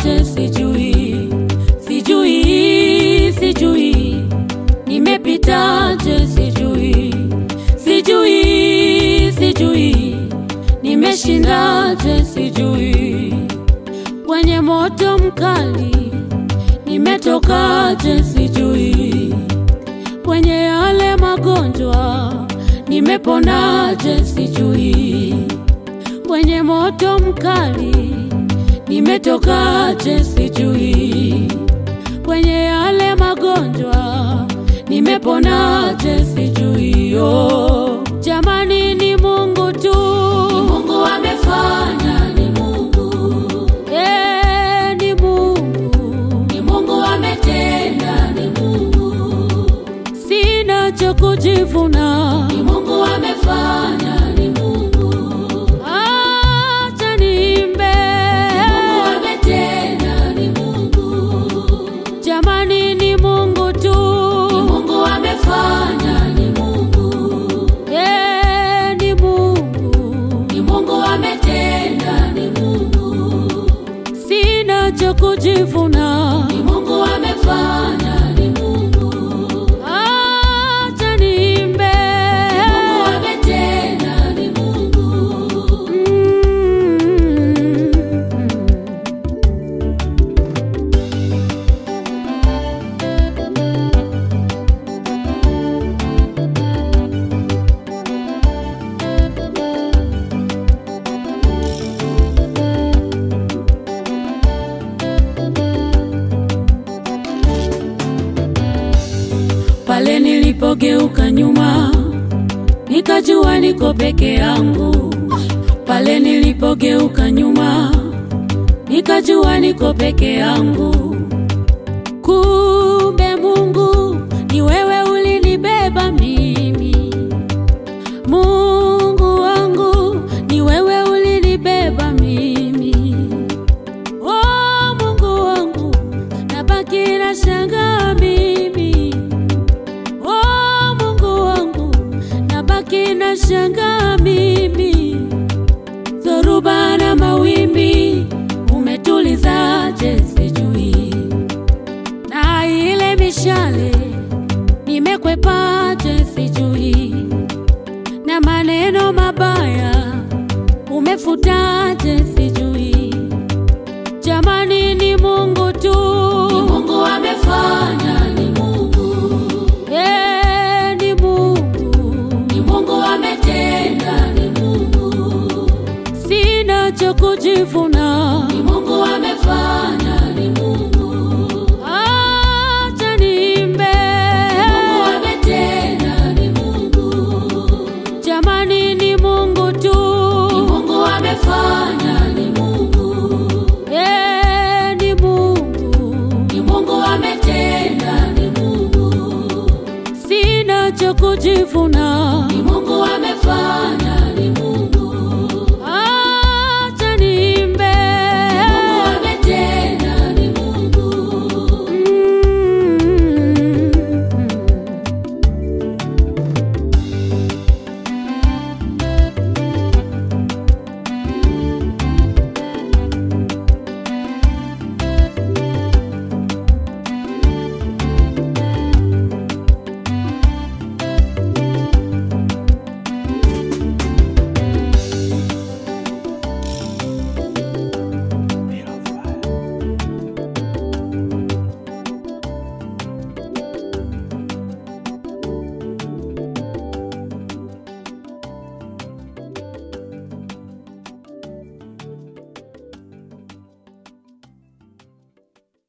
nimepitaje sijui, sijui, sijui, nimepitaje sijui, sijui, sijui, nimeshindaje sijui, kwenye moto mkali nimetokaje sijui, kwenye yale magonjwa nimeponaje sijui, kwenye moto mkali nimetokaje sijui, kwenye yale magonjwa nimeponaje sijui. Oh, jamani, ni Mungu tu, Ni Mungu amefanya, ni Mungu, eh, ni Mungu, ni Mungu ametenda, ni Mungu, sina cha kujivuna. ni Mungu amefanya, ni Mungu, Acha niimbe, Mungu ametenda, ni Mungu, jamani, ni Mungu tu, ni Mungu amefanya, ni Mungu, eh, ni Mungu, ni Mungu ametenda, ni Mungu, sina cha kujivuna. ni Mungu amefanya, ni Mungu, Acha niimbe, Mungu ametenda, ni Mungu. Mm. Pale nilipogeuka nyuma, nikajua niko peke yangu. Pale nilipogeuka nyuma, nikajua niko peke yangu. Kumbe Mungu ni wewe ulinibeba mimi. Mungu wangu ni wewe ulinibeba mimi. Oh, Mungu wangu nabaki na shangaa mimi. Oh, Mungu wangu nabaki na shangaa mimi. Dhoruba na mawimbi umetulizaje sijui, na ile mishale nimekwepaje sijui, na maneno mabaya umefutaje sijui. Jamani, ni Mungu tu, Ni Mungu amefanya, ni Mungu, eh, ni Mungu, ni Mungu ametenda, ni Mungu, sina cha kujivuna. ni Mungu amefanya, ni Mungu, Acha niimbe, Mungu ametenda, ni Mungu, jamani, ni Mungu tu, ni Mungu amefanya, ni Mungu, eh, ni Mungu, ni Mungu ametenda, ni Mungu, sina cha kujivuna. ni Mungu amefanya, ni Mungu.